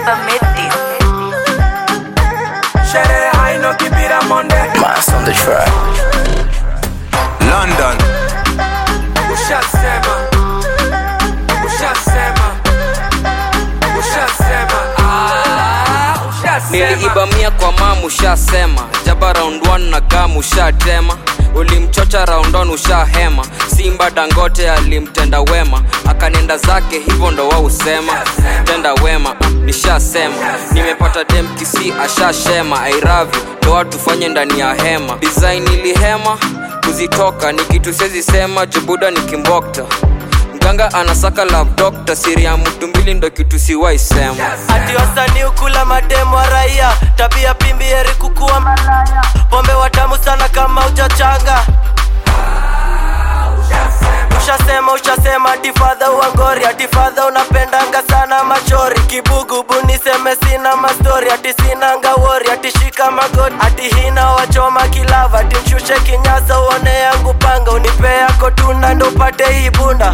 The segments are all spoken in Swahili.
never made this. Sherehe haino kibira monde Mass on the track. London, Ushasema Ushasema Ushasema Ah, Ushasema niliiba mia kwa mamu ushasema jaba round 1 na gamu ushatema ulimchocha round on ushahema simba dangote alimtenda wema akanenda zake hivyo ndo wausema tenda wema ah, nishasema nimepata demkisi ashashema airavyo ndo watu fanye ndani ya hema design ilihema kuzitoka ni kitu sezi sema jubuda ni kimbokta mganga anasaka love doctor siri ya mtu mbili ndo kitu siwaisema ati wasanii ukula mademu wa raia tabia pimbi heri kukuwa malaya pombe watamu sana kama uchachanga ushasema ushasema atifadha uangori atifadha unapendanga sana machori kibugubu niseme sina mastori ati sinanga wori atishika magoti ati hina wachoma kilava ati mshushe kinyasa uone yangu panga unipe yako tunda ndo upate hii bunda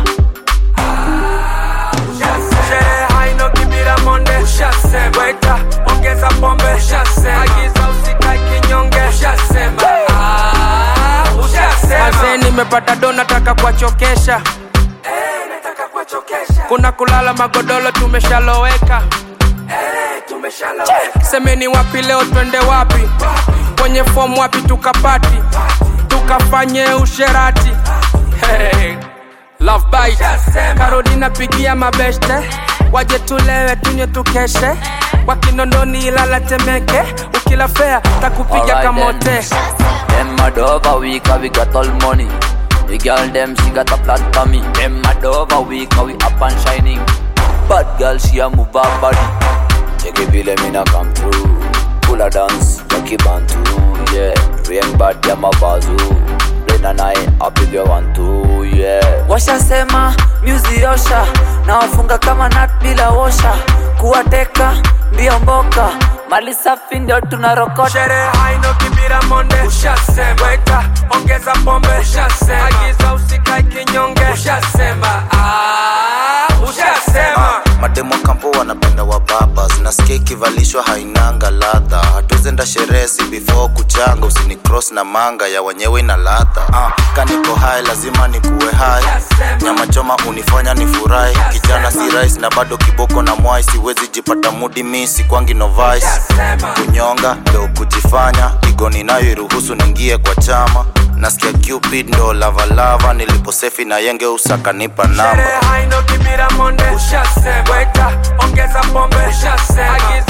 Sherehe haino kibira monde Ushasema Weta ongeza pombe Ushasema Agiza usikae kinyonge Ushasema Ah, Ushasema Azee nimepata do nataka kuwachokesha Eh, nataka kuwachokesha kuna kulala magodoro tumeshaloweka Eh, tumeshaloweka semeni wapi leo twende wapi kwenye fomu wapi tukapati tukafanye usherati hey. Love bite. karodi napigia mabeste waje tulewe tunywe tukeshe wakinondoni ilala temeke ukila fea takupiga Alright kamote then. Them mad over we cause we got all money. The girl them she got a flat for me. Them mad over we cause we up and shining. Bad girl she a move her body. Take it vile mina come through. Full a dance, Jackie Bantu. Yeah, rain bad ya mabazu. Rain and I, I big you one two. Yeah. Washasema music osha na wafunga kama nut bila osha. Kuwateka mbio mboka. Mali safi ndio tunarokota. Sherehe haino kibira monde Ushasema Weta ongeza pombe Ushasema Agiza usikae kinyonge Ushasema Ah, Ushasema mademo kampo wanapenda wababas nasikia ikivalishwa hainanga ladha hatuzenda sherehe si before kuchanga usini cross na manga ya wenyewe ina ladha uh, kaniko hai lazima nikuwe hai nyama choma unifanya nifurahi kijana si rais na bado kiboko na mwai siwezi jipata mudi misi kwangi novice kunyonga ndo kujifanya igoni nayo iruhusu ningie kwa chama nasikia cupid ndo lavalava niliposefi na yenge usakanipa namba Sherehe haino kibira monde Ushasema Weta ongeza pombe Ushasema Agiza